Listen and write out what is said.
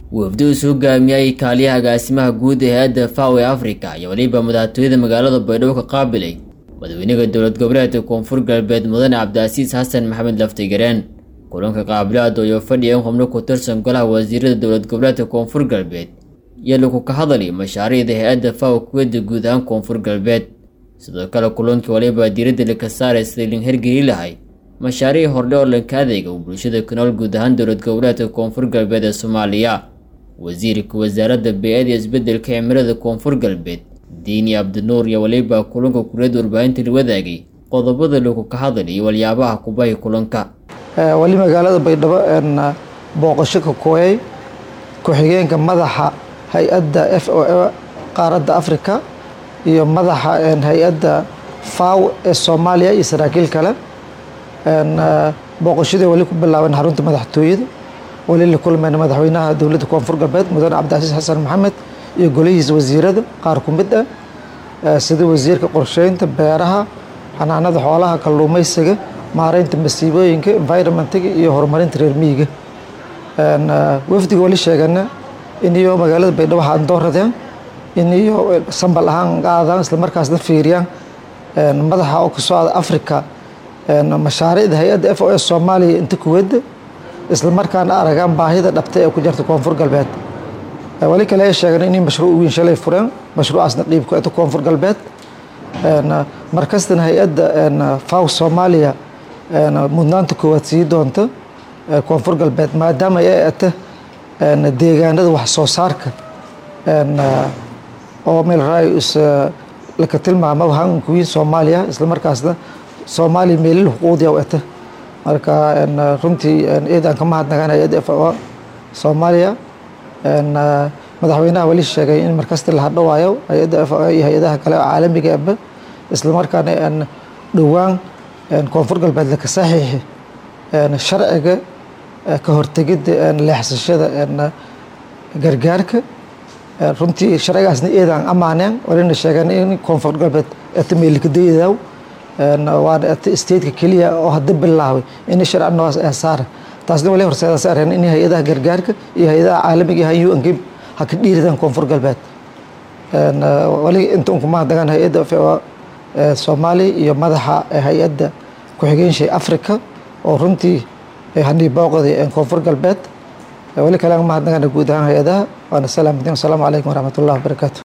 wafdi uu soo hogaamiyay kaaliyaha agaasimaha guud ee hay-adda faw ee afrika iyo weliba madaxtooyada magaalada baydhabo ka qaabilay madaxweynaha dowlad goboleedka koonfur galbeed mudane cabdicasiis xasan maxamed laftigareen kulanka qaabilaada iyo fadhiya in xubno ku tirsan golaha wasiirada dowlad goboleedka koonfur galbeed iyo lagu ka hadlay mashaariicda hay-adda faw kuwada guud ahaan koonfur galbeed sidoo kale kulankii waliba diiradda laka saaray sidai lin hergeli lahay mashaariic hordhe oo lanka adeega uu bulshada ku nool guud ahaan dowlad goboleedka koonfur galbeed ee soomaaliya wasiirka wasaaradda bey-ada iyo isbedelka cimilada koonfur galbeed diini cabdinuur iyo waliba kulanka kuliyadda warbaahinta la wadaagay qodobada lagu ka hadlay iyo waliyaabaha kubahi kulanka wali magaalada baydhabo booqasho ka kooyay ku-xigeenka madaxa hay-adda f o a qaaradda africa iyo madaxa hay-adda faw ee soomaaliya iyo saraakiil kale booqashadii wali ku bilaaban xarunta madaxtooyada wali la kulmayna madaxweynaha dowladda koonfur galbeed mudane cabdicasiis xasan maxamed iyo golihiisa wasiirada qaar ku mid ah sida wasiirka qorsheynta beeraha xanaanada xoolaha kalluumaysiga maareynta masiibooyinka environmentiga iyo horumarinta reer miyiga wafdiga wali sheegana in iyo magaalada baydhabo waxaan dooradeen in iyo sambal ahaan qaadaan islamarkaasna fiiriyaan madaxa oo ka socda africa mashaariicda hay-adda f o s soomaaliya inta kuwada islamarkaana aragaan baahida dhabta ee ku jirta koonfur galbeed wali kale ay sheegeen inay mashruuc weyn shalay fureen mashruucaasna qiibku eta koonfur galbeed markastana hay-adda faw soomaaliya mudnaanta koowaad sii doonta koonfur galbeed maadaama ay eta deegaanada wax soo saarka oo meel raayus laka tilmaamo hankuwiin soomaaliya islamarkaasna soomaaliya meelil xuquuqdiya u eta marka runtii eedaan ka mahadnagaan hay-adda f o soomaaliya madaxweynaha wali sheegay in markasta la hadhowaayo hay-adda f o iyo hay-adaha kale oo caalamiga aba islamarkaana dhowaan koonfur galbeed laka saxiixi sharciga ka hortegidda leexsashada gargaarka runtii sharcigaasna eedaan amaaneen walina sheegeen in koonfur galbeed eta meelikadaydaw waana eta stateka keliya oo hadda bilaabay in sharci noocaas ee saara taasna wali horseeda saareen in hay-adaha gargaarka iyo hay-adaha caalamiga ha u n k ha ka dhiiridaan koonfur galbeed wali inta un kumahadagaan hay-adda f o soomaaliya iyo madaxa hay-adda ku-xigeenshii africa oo runtii hanii booqday koonfur galbeed wali kale mahadnagaan guud ahaan hay-adaha waana salaamadiin wasalaamu calaykum waraxmat ullahi wabarakaatu